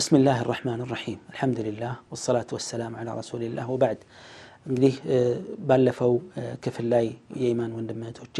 ብስሚላህ ራሕማን ራሒም አልሐምዱሊላህ ወሰላቱ ወሰላም ዓላ ረሱሊላህ ወባዕድ እንግዲህ ባለፈው ክፍል ላይ የኢማን ወንድም እህቶቼ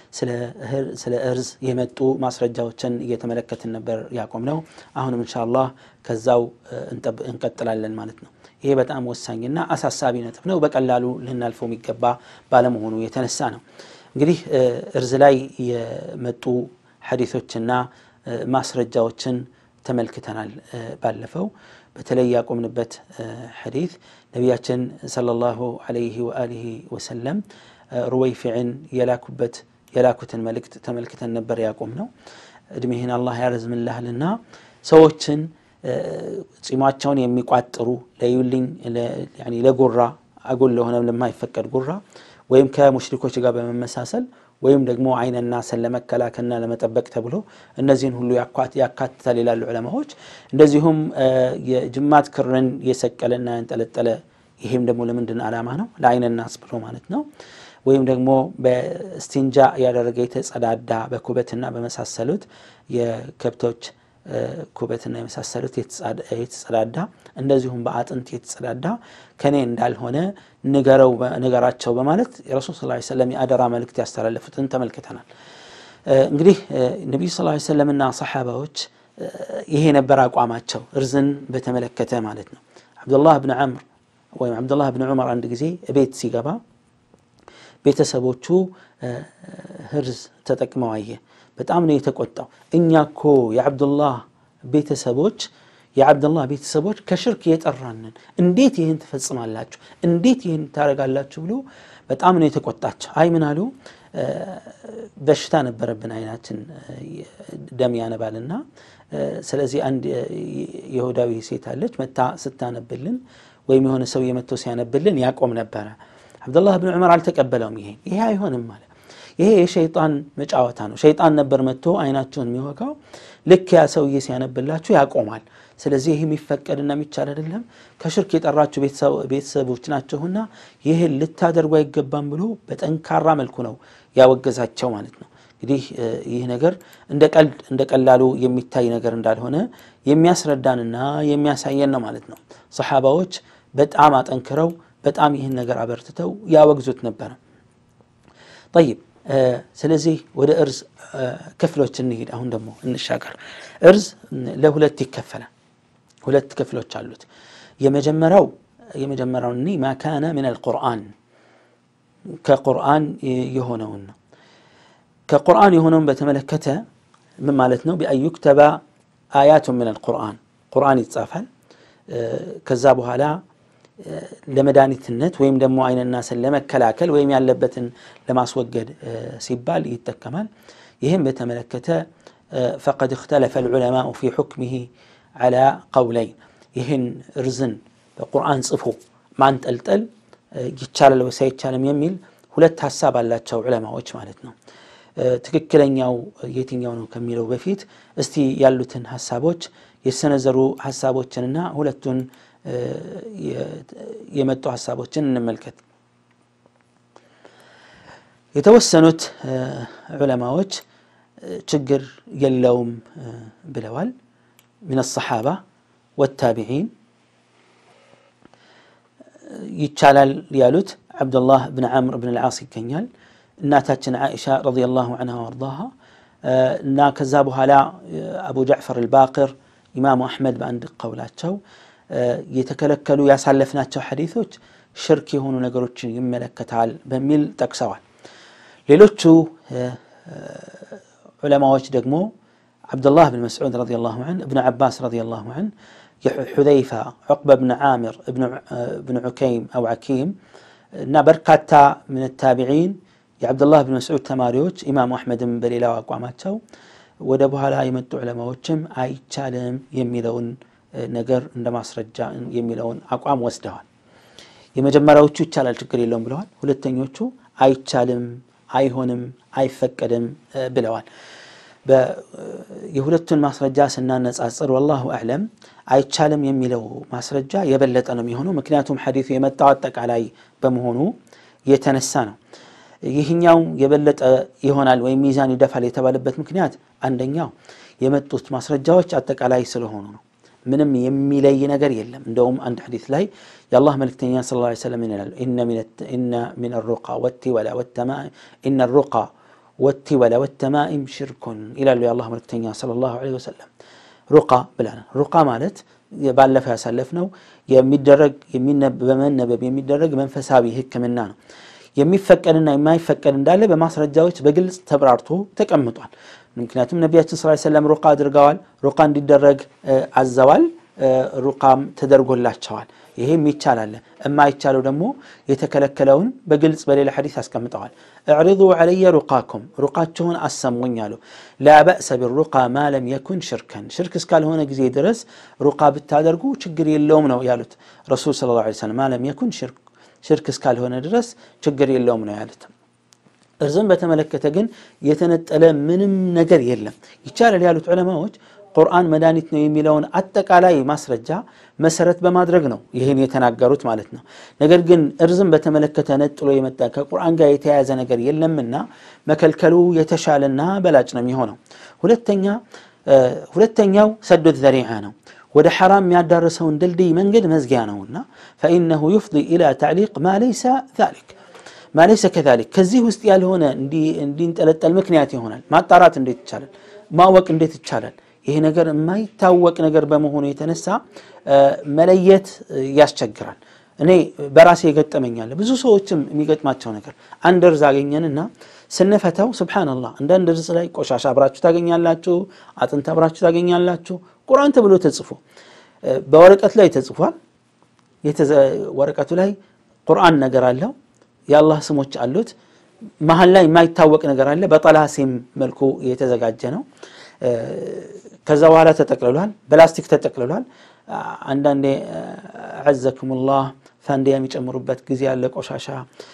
ስለ እርዝ የመጡ ማስረጃዎችን እየተመለከትን ነበር ያቆም ነው አሁንም እንሻ አላህ ከዛው እንቀጥላለን ማለት ነው ይሄ በጣም ወሳኝና አሳሳቢ ነጥብ ነው በቀላሉ ልናልፈው የሚገባ ባለመሆኑ የተነሳ ነው እንግዲህ እርዝ ላይ የመጡ ሐዲቶችና ማስረጃዎችን ተመልክተናል ባለፈው በተለይ ያቆምንበት ሐዲት ነቢያችን ሰለላሁ ዐለይሂ ወአሊሂ ወሰለም ሩወይፊዕን የላኩበት የላኩትን መልእክት ተመልክተን ነበር ያቆም ነው እድሜህን አላህ ያረዝምልሃልና ሰዎችን ጺማቸውን የሚቋጥሩ ለዩልኝ ለጉራ አጎል ለሆነ ለማይፈቀድ ጉራ ወይም ከሙሽሪኮች ጋር በመመሳሰል ወይም ደግሞ አይነና ሰን ለመከላከልና ለመጠበቅ ተብሎ እነዚህን ሁሉ ያካትታል ይላሉ ዑለማዎች እንደዚሁም የጅማት ክርን የሰቀለና ያንጠለጠለ ይሄም ደግሞ ለምንድን ዓላማ ነው ለአይነናስ ብሎ ማለት ነው ወይም ደግሞ በስቲንጃ ያደረገ የተጸዳዳ በኩበትና በመሳሰሉት የከብቶች ኩበትና የመሳሰሉት የተጸዳዳ እንደዚሁም በአጥንት የተጸዳዳ ከኔ እንዳልሆነ ንገረው ንገራቸው በማለት የረሱል ስ ሰለም የአደራ መልእክት ያስተላለፉትን ተመልክተናል እንግዲህ ነቢዩ ስ ሰለምና ሰሓባዎች ይሄ ነበር አቋማቸው እርዝን በተመለከተ ማለት ነው አብዱላህ ብን ዓምር ወይም አብዱላህ ብን ዑመር አንድ ጊዜ ቤት ሲገባ ቤተሰቦቹ ህርዝ ተጠቅመው አየ በጣም ነው የተቆጣው እኛ እኮ የአብዱላህ ቤተሰቦች የአብደላህ ቤተሰቦች ከሽርክ የጠራንን እንዴት ይህን ትፈጽማላችሁ እንዴት ይህን ታደረጋላችሁ ብሎ በጣም ነው የተቆጣቸው አይ ምን አሉ በሽታ ነበረብን አይናችን ደም ያነባልና ስለዚህ አንድ የሁዳዊ ሴት አለች መታ ስታነብልን ወይም የሆነ ሰው የመቶ ሲያነብልን ያቆም ነበረ አብደላህ ብን ዑመር አልተቀበለውም ይሄ ይሄ አይሆንም ማለት ይሄ የሸይጣን መጫወታ ነው ሸይጣን ነበር መጥቶ አይናችሁን የሚወጋው ልክ ያ ሰውዬ ሲያነብላችሁ ያቆማል ስለዚህ ይህ የሚፈቀድና የሚቻል አይደለም ከሽርክ የጠራችሁ ቤተሰቦች ናቸውና ይህን ልታደርጉ አይገባም ብሎ በጠንካራ መልኩ ነው ያወገዛቸው ማለት ነው እንግዲህ ይህ ነገር እንደ ቀልድ እንደ ቀላሉ የሚታይ ነገር እንዳልሆነ የሚያስረዳንና የሚያሳየን ነው ማለት ነው ሰሓባዎች በጣም አጠንክረው በጣም ይህን ነገር አበርትተው ያወግዙት ነበረ ጠይብ ስለዚህ ወደ እርዝ ክፍሎች እንሂድ አሁን ደግሞ እንሻገር እርዝ ለሁለት ይከፈላል ሁለት ክፍሎች አሉት የመጀመሪያው የመጀመሪያው እኒ ማ ካነ ምን አልቁርአን ከቁርአን የሆነውን ነው ከቁርአን የሆነውን በተመለከተ ምን ማለት ነው ቢአን ዩክተበ አያቱ ምን አልቁርአን ቁርአን ይጻፋል ከዛ በኋላ ለመድኃኒትነት ወይም ደግሞ አይነናስን ለመከላከል ወይም ያለበትን ለማስወገድ ሲባል ይጠቀማል ይህም በተመለከተ ፈቀድ እክተለፈ ልዑለማኡ ፊ ሑክምህ ዓላ ቀውለይን ይህን እርዝን በቁርአን ጽፎ ማንጠልጠል ይቻላል ወይስ አይቻልም የሚል ሁለት ሀሳብ አላቸው ዑለማዎች ማለት ነው ትክክለኛው የትኛው ነው ከሚለው በፊት እስቲ ያሉትን ሀሳቦች የሰነዘሩ ሀሳቦችንና ሁለቱን የመጡ ሀሳቦችን እንመልከት የተወሰኑት ዑለማዎች ችግር የለውም ብለዋል ምን ሰሓባ ወታቢዒን ይቻላል ያሉት ዓብዱላህ ብን ዓምር ብን ልዓስ ይገኛል እናታችን ዓኢሻ ረዲየላሁ ዐንሃ ወአርዳሃ እና ከዛ በኋላ አቡ ጃዕፈር አልባቅር ኢማሙ አሕመድ በአንድ ቀውላቸው የተከለከሉ ያሳለፍናቸው ሐዲቶች ሽርክ የሆኑ ነገሮችን ይመለከታል በሚል ጠቅሰዋል ሌሎቹ ዑለማዎች ደግሞ ዓብዱላህ ብን መስዑድ ረዲ ላሁ ን እብን ዓባስ ረዲ ላሁ ን የሑዘይፋ ዑቅበ ብን ዓምር ብን ዑከይም አው ዓኪም እና በርካታ ምን ታቢዒን የዓብዱላህ ብን መስዑድ ተማሪዎች ኢማሙ አሕመድም በሌላው አቋማቸው ወደ በኋላ የመጡ ዑለማዎችም አይቻልም የሚለውን ነገር እንደ ማስረጃ የሚለውን አቋም ወስደዋል የመጀመሪያዎቹ ይቻላል ችግር የለውም ብለዋል ሁለተኞቹ አይቻልም አይሆንም አይፈቀድም ብለዋል የሁለቱን ማስረጃ ስናነጻጽር ወላሁ አዕለም አይቻልም የሚለው ማስረጃ የበለጠ ነው የሚሆነው ምክንያቱም ሐዲቱ የመጣው አጠቃላይ በመሆኑ የተነሳ ነው ይህኛው የበለጠ ይሆናል ወይም ሚዛን ይደፋል የተባለበት ምክንያት አንደኛው የመጡት ማስረጃዎች አጠቃላይ ስለሆኑ ነው ምንም የሚለይ ነገር የለም እንደውም አንድ ሐዲስ ላይ የአላህ መልክተኛ ስ ላ ሰለም ይላሉ ኢነ ሚን ሩቃ ወቲወላ ወተማኢም ኢነ ሩቃ ወቲወላ ወተማኢም ሽርኩን ይላሉ የአላህ መልክተኛ ሰለላሁ ዐለይሂ ወሰለም ሩቃ ብለናል ሩቃ ማለት ባለፈው ያሳለፍነው የሚደረግ በመነበብ የሚደረግ መንፈሳዊ ህክምና ነው የሚፈቀድና የማይፈቀድ እንዳለ በማስረጃዎች በግልጽ ተብራርቶ ተቀምጧል ምክንያቱም ነቢያችን ስ ሰለም ሩቃ አድርገዋል ሩቃ እንዲደረግ አዘዋል ሩቃም ተደርጎላቸዋል ይሄም ይቻላል የማይቻለው ደግሞ የተከለከለውን በግልጽ በሌላ ሐዲስ አስቀምጠዋል እዕሪض ዓለየ ሩቃኩም ሩቃችሁን አሰሙኝ አሉ ላ በእሰ ቢሩቃ ማ ለም የኩን ሽርከን ሽርክ እስካልሆነ ጊዜ ድረስ ሩቃ ብታደርጉ ችግር የለውም ነው ያሉት ረሱል ስለ ላ ሰለም ማ ለም የኩን ሽርክ እስካልሆነ ድረስ ችግር የለውም ነው ያሉት እርዝም በተመለከተ ግን የተነጠለ ምንም ነገር የለም ይቻላል ያሉት ዑለማዎች ቁርአን መድኃኒት ነው የሚለውን አጠቃላይ ማስረጃ መሰረት በማድረግ ነው ይህን የተናገሩት ማለት ነው ነገር ግን እርዝም በተመለከተ ነጥሎ የመጣ ከቁርአን ጋር የተያያዘ ነገር የለምና መከልከሉ የተሻለና በላጭ ነው የሚሆነው ሁለተኛ ሁለተኛው ሰዶ ዘሪዓ ነው ወደ ሐራም የሚያዳርሰውን ድልድይ መንገድ መዝጊያ ነውና ፈኢነሁ ዩፍضي ኢላ ተዕሊቅ ማ ለይሰ ዛሊክ ማ ለይሰ ከዛሊክ ከዚህ ውስጥ ያልሆነ እንዲንጠለጠል ምክንያት ይሆናል ማጣራት እንዴት ይቻላል ማወቅ እንዴት ይቻላል ይሄ ነገር የማይታወቅ ነገር በመሆኑ የተነሳ መለየት ያስቸግራል እኔ በራሴ የገጠመኛለ ብዙ ሰዎችም የሚገጥማቸው ነገር አንድ እርዝ አገኘንና ስንፈተው ስብሓንላህ አንዳንድ እርዝ ላይ ቆሻሻ አብራችሁ ታገኛላችሁ አጥንት አብራችሁ ታገኛላችሁ ቁርአን ተብሎ ተጽፎ በወረቀት ላይ ተጽፏል ወረቀቱ ላይ ቁርአን ነገር አለው የአላህ ስሞች አሉት መሀል ላይ የማይታወቅ ነገር አለ በጠላሲም መልኩ የተዘጋጀ ነው ከዛ በኋላ ተጠቅልሏል በላስቲክ ተጠቅልሏል አንዳንዴ አዘክሙላህ ፋንዲያ የሚጨምሩበት ጊዜ ያለ ቆሻሻ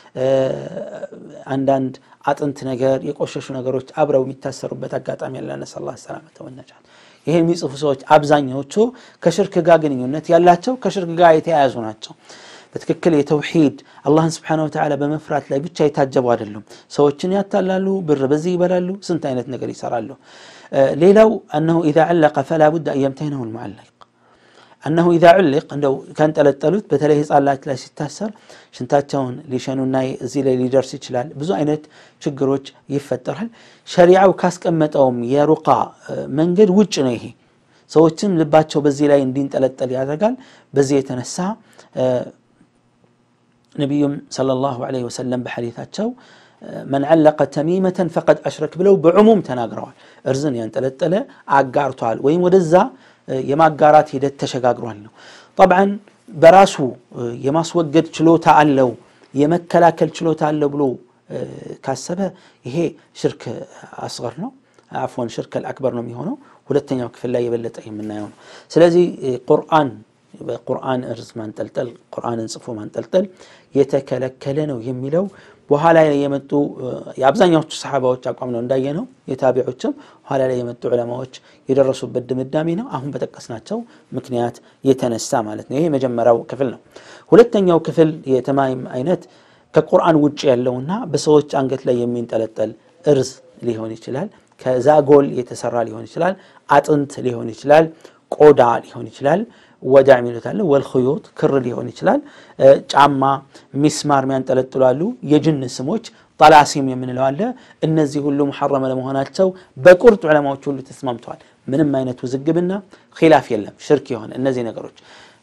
አንዳንድ አጥንት ነገር የቆሸሹ ነገሮች አብረው የሚታሰሩበት አጋጣሚ ያለ ነስአላህ ሰላመተ ወነጃት ይሄ የሚጽፉ ሰዎች አብዛኛዎቹ ከሽርክ ጋር ግንኙነት ያላቸው ከሽርክ ጋር የተያያዙ ናቸው በትክክል የተውሂድ አላህን ስብሓን ወተዓላ በመፍራት ላይ ብቻ የታጀቡ አይደሉም ሰዎችን ያታላሉ ብር በዚህ ይበላሉ ስንት አይነት ነገር ይሰራሉ ሌላው አነሁ ኢዛ ዕለቀ ፈላ ቡድ አን የምተይነሁ ልሙዓለቅ አነሁ ኢዛ ዕልቅ እንደው ከንጠለጠሉት በተለይ ህፃላት ላይ ሲታሰር ሽንታቸውን ሊሸኑና እዚህ ላይ ሊደርስ ይችላል ብዙ አይነት ችግሮች ይፈጠራል ሸሪዓው ካስቀመጠውም የሩቃ መንገድ ውጭ ነው ይሄ ሰዎችም ልባቸው በዚህ ላይ እንዲንጠለጠል ያደርጋል በዚህ የተነሳ ነቢዩም ሰለላሁ ዐለይሂ ወሰለም በሐዲታቸው መን ዓለቀ ተሚመተን ፈቀድ አሽረክ ብለው በዕሙም ተናግረዋል እርዝን ያንጠለጠለ አጋርቷል ወይም ወደዛ የማጋራት ሂደት ተሸጋግሯል ነው ጠብዓን በራሱ የማስወገድ ችሎታ አለው የመከላከል ችሎታ አለው ብሎ ካሰበ ይሄ ሽርክ አስገር ነው አፎን ሽርክ አልአክበር ነው የሚሆነው ሁለተኛው ክፍል ላይ የበለጠ የምናየው ነው ስለዚህ ቁርአን በቁርአን እርዝ ማንጠልጠል ቁርአንን ጽፎ ማንጠልጠል የተከለከለ ነው የሚለው በኋላ ላይ የመጡ የአብዛኛዎቹ ሰሓባዎች አቋም ነው እንዳየ ነው የታቢዖችም ኋላ ላይ የመጡ ዑለማዎች የደረሱበት ድምዳሜ ነው አሁን በጠቀስናቸው ምክንያት የተነሳ ማለት ነው ይሄ የመጀመሪያው ክፍል ነው ሁለተኛው ክፍል የተማይም አይነት ከቁርአን ውጭ ያለውና በሰዎች አንገት ላይ የሚንጠለጠል እርዝ ሊሆን ይችላል ከዛጎል የተሰራ ሊሆን ይችላል አጥንት ሊሆን ይችላል ቆዳ ሊሆን ይችላል ወዳ የሚሉት አለ ወልክዮት ክር ሊሆን ይችላል ጫማ ሚስማር የሚያንጠለጥሉ አሉ የጅን ስሞች ጠላሲም የምንለው አለ እነዚህ ሁሉ ሙሐረመ ለመሆናቸው በቁርጥ ዑለማዎች ሁሉ ተስማምተዋል ምንም አይነት ውዝግብና ኪላፍ የለም ሽርክ የሆነ እነዚህ ነገሮች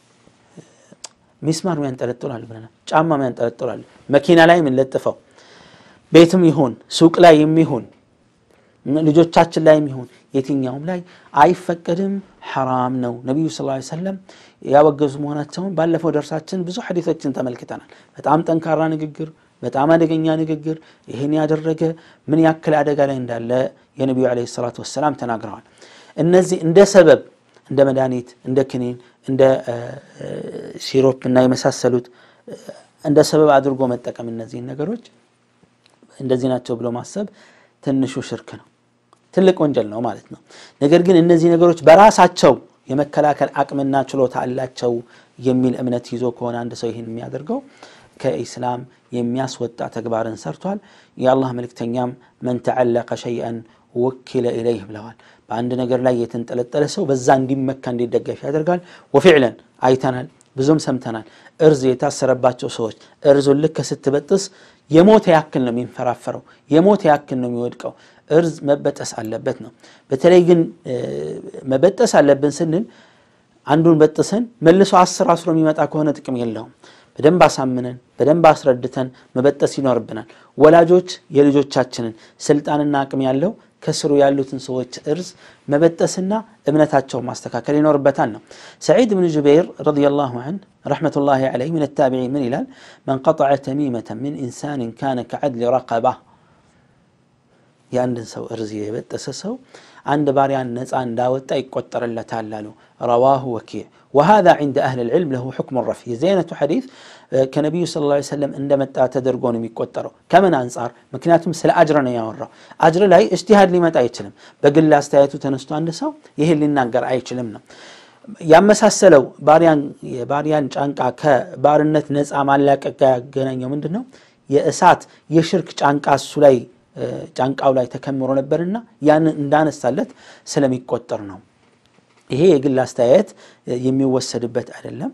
ሚስማር የሚያንጠለጥላሉ ብለናል ጫማ የሚያንጠለጥላሉ መኪና ላይ የምንለጥፈው ቤትም ይሁን ሱቅ ላይ የሚሆን ልጆቻችን ላይ የሚሆን የትኛውም ላይ አይፈቀድም ሐራም ነው ነቢዩ ስ ሰለም ያወገዙ መሆናቸውን ባለፈው ደርሳችን ብዙ ሐዲቶችን ተመልክተናል በጣም ጠንካራ ንግግር በጣም አደገኛ ንግግር ይህን ያደረገ ምን ያክል አደጋ ላይ እንዳለ የነቢዩ ለ ሰላት ወሰላም ተናግረዋል እነዚህ እንደ ሰበብ እንደ መድኃኒት እንደ ክኒን እንደ ሲሮፕ እና የመሳሰሉት እንደ ሰበብ አድርጎ መጠቀም እነዚህን ነገሮች እንደዚህ ናቸው ብሎ ማሰብ ትንሹ ሽርክ ነው ትልቅ ወንጀል ነው ማለት ነው ነገር ግን እነዚህ ነገሮች በራሳቸው የመከላከል አቅምና ችሎታ አላቸው የሚል እምነት ይዞ ከሆነ አንድ ሰው ይህን የሚያደርገው ከኢስላም የሚያስወጣ ተግባርን ሰርቷል የአላህ መልክተኛም መን ተዓለቀ ሸይአን ወኪለ ኢለይህ ብለዋል። በአንድ ነገር ላይ የተንጠለጠለ ሰው በዛ እንዲመካ እንዲደገፍ ያደርጋል። ወፊዕለን አይተናል፣ ብዙም ሰምተናል። እርዝ የታሰረባቸው ሰዎች እርዙን ልክ ስትበጥስ የሞተ ያክል ነው የሚንፈራፈረው፣ የሞተ ያክል ነው የሚወድቀው። እርዝ መበጠስ አለበት ነው። በተለይ ግን መበጠስ አለብን ስንል አንዱን በጥሰን መልሶ አስር አስሮ የሚመጣ ከሆነ ጥቅም የለውም። በደንብ አሳምነን በደንብ አስረድተን መበጠስ ይኖርብናል። ወላጆች የልጆቻችንን ስልጣንና አቅም ያለው ከስሩ ያሉትን ሰዎች እርዝ መበጠስና እምነታቸውን ማስተካከል ይኖርበታል ነው። ሰዒድ ብን ጁበይር ረዲየላሁ ዐንሁ ረሕመቱላሂ ዐለይህ ምን ታቢዒን ምን ይላል? መን ቀጠዐ ተሚመተን ሚን ኢንሳንን ካነ ከዐድሊ ረቀባ የአንድን ሰው እርዝ የበጠሰ ሰው አንድ ባሪያን ነፃ እንዳወጣ ይቆጠርለታል አሉ። ረዋሁ ወኪዕ ወሃዛ ዒንደ አህል ልዕልም ለሁ ሕክሙ ረፊዕ። የዚህ አይነቱ ሐዲስ ከነቢዩ ሰለላሁ ዐለይሂ ወሰለም እንደመጣ ተደርጎ ነው የሚቆጠረው። ከምን አንጻር? ምክንያቱም ስለ አጅር ነው ያወራው። አጅር ላይ እጅቲሃድ ሊመጣ አይችልም። በግል አስተያየቱ ተነስቶ አንድ ሰው ይህን ሊናገር አይችልም ነው ያመሳሰለው። የባሪያን ጫንቃ ከባርነት ነፃ ማላቀቅ ጋር ያገናኘው ምንድን ነው? የእሳት የሽርክ ጫንቃ እሱ ላይ ጫንቃው ላይ ተከምሮ ነበርና ያንን እንዳነሳለት ስለሚቆጠር ነው። ይሄ የግል አስተያየት የሚወሰድበት አይደለም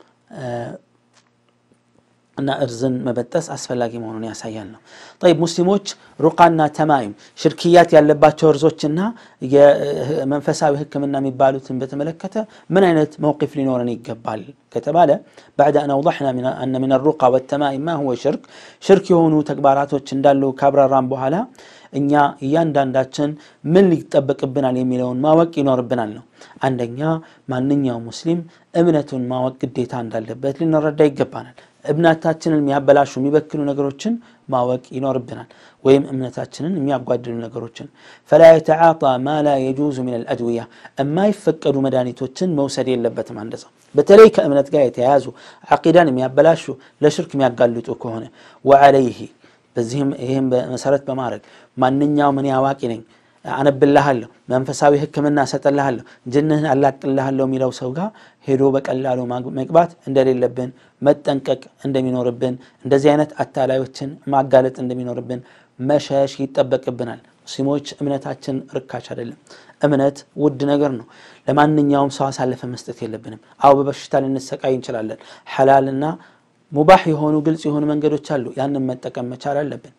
እና እርዝን መበጠስ አስፈላጊ መሆኑን ያሳያል ነው። ጠይብ ሙስሊሞች ሩቃና ተማይም ሽርክያት ያለባቸው እርዞችና የመንፈሳዊ ሕክምና የሚባሉትን በተመለከተ ምን አይነት መውቂፍ ሊኖረን ይገባል ከተባለ ባዕድ አን አውضሕና አነ ምን ሩቃ ወተማይም ማ ሁወ ሽርክ ሽርክ የሆኑ ተግባራቶች እንዳሉ ካብራራም በኋላ እኛ እያንዳንዳችን ምን ሊጠበቅብናል የሚለውን ማወቅ ይኖርብናል ነው። አንደኛ ማንኛውም ሙስሊም እምነቱን ማወቅ ግዴታ እንዳለበት ልንረዳ ይገባናል። እምነታችንን የሚያበላሹ የሚበክሉ ነገሮችን ማወቅ ይኖርብናል። ወይም እምነታችንን የሚያጓድሉ ነገሮችን ፈላ የተዓጣ ማ ላ የጁዙ ምን አልአድውያ የማይፈቀዱ መድኃኒቶችን መውሰድ የለበትም አንድ ሰው በተለይ ከእምነት ጋር የተያያዙ ዓቂዳን የሚያበላሹ ለሽርክ የሚያጋልጡ ከሆነ ወዓለይህ በዚህም ይህም መሰረት በማድረግ ማንኛውም እኔ አዋቂ ነኝ አነብልሃለሁ መንፈሳዊ ሕክምና እሰጥልሃለሁ ጅንህን አላቅልሃለሁ የሚለው ሰው ጋር ሄዶ በቀላሉ መግባት እንደሌለብን መጠንቀቅ እንደሚኖርብን እንደዚህ አይነት አታላዮችን ማጋለጥ እንደሚኖርብን መሸሽ ይጠበቅብናል። ሙስሊሞች እምነታችን ርካሽ አይደለም። እምነት ውድ ነገር ነው። ለማንኛውም ሰው አሳልፈ መስጠት የለብንም። አዎ በበሽታ ልንሰቃይ እንችላለን። ሐላልና ሙባህ የሆኑ ግልጽ የሆኑ መንገዶች አሉ። ያንን መጠቀም መቻል አለብን።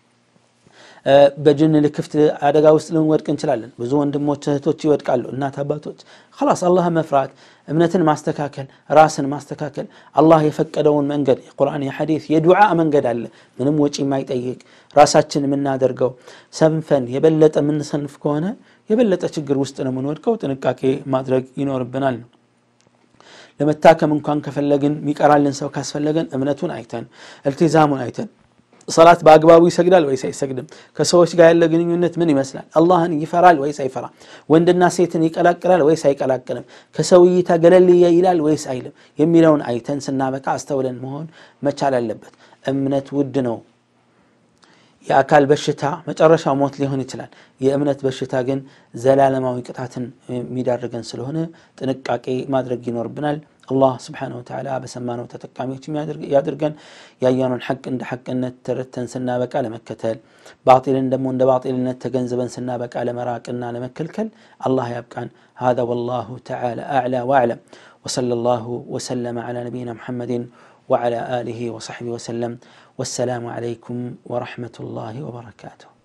በጅን ልክፍት አደጋ ውስጥ ልንወድቅ እንችላለን። ብዙ ወንድሞች እህቶች ይወድቃሉ። እናት አባቶች ላስ አላህ መፍራት፣ እምነትን ማስተካከል፣ ራስን ማስተካከል፣ አላህ የፈቀደውን መንገድ የቁርአን የሐዲስ የዱዓ መንገድ አለ። ምንም ወጪ የማይጠይቅ ራሳችን የምናደርገው ሰንፈን የበለጠ የምንሰንፍ ከሆነ የበለጠ ችግር ውስጥ ነው የምንወድቀው። ጥንቃቄ ማድረግ ይኖርብናል ነው ለመታከም እንኳን ከፈለግን የሚቀራልን ሰው ካስፈለገን እምነቱን አይተን እልቲዛሙን አይተን ሰላት በአግባቡ ይሰግዳል ወይስ አይሰግድም? ከሰዎች ጋር ያለ ግንኙነት ምን ይመስላል? አላህን ይፈራል ወይስ አይፈራም? ወንድና ሴትን ይቀላቅላል ወይስ አይቀላቅልም? ከሰው እይታ ገለል ይላል ወይስ አይልም? የሚለውን አይተን ስናበቃ አስተውለን መሆን መቻል አለበት። እምነት ውድ ነው። የአካል በሽታ መጨረሻው ሞት ሊሆን ይችላል። የእምነት በሽታ ግን ዘላለማዊ ቅጣትን የሚዳርገን ስለሆነ ጥንቃቄ ማድረግ ይኖርብናል። አላህ ስብሓነሁ ወተዓላ በሰማነው ተጠቃሚዎች ያድርገን። ያየነውን ሐቅ እንደ ሐቅነት ተረድተን ስናበቃ ለመከተል፣ ባጢልን ደግሞ እንደ ባጢልነት ተገንዝበን ስናበቃ ለመራቅና ለመከልከል አላህ ያብቃን። هذا والله تعالى أعلى وأعلم وصلى الله وسلم على نبينا محمد وعلى آله وصحبه وسلم والسلام عليكم ورحمة الله وبركاته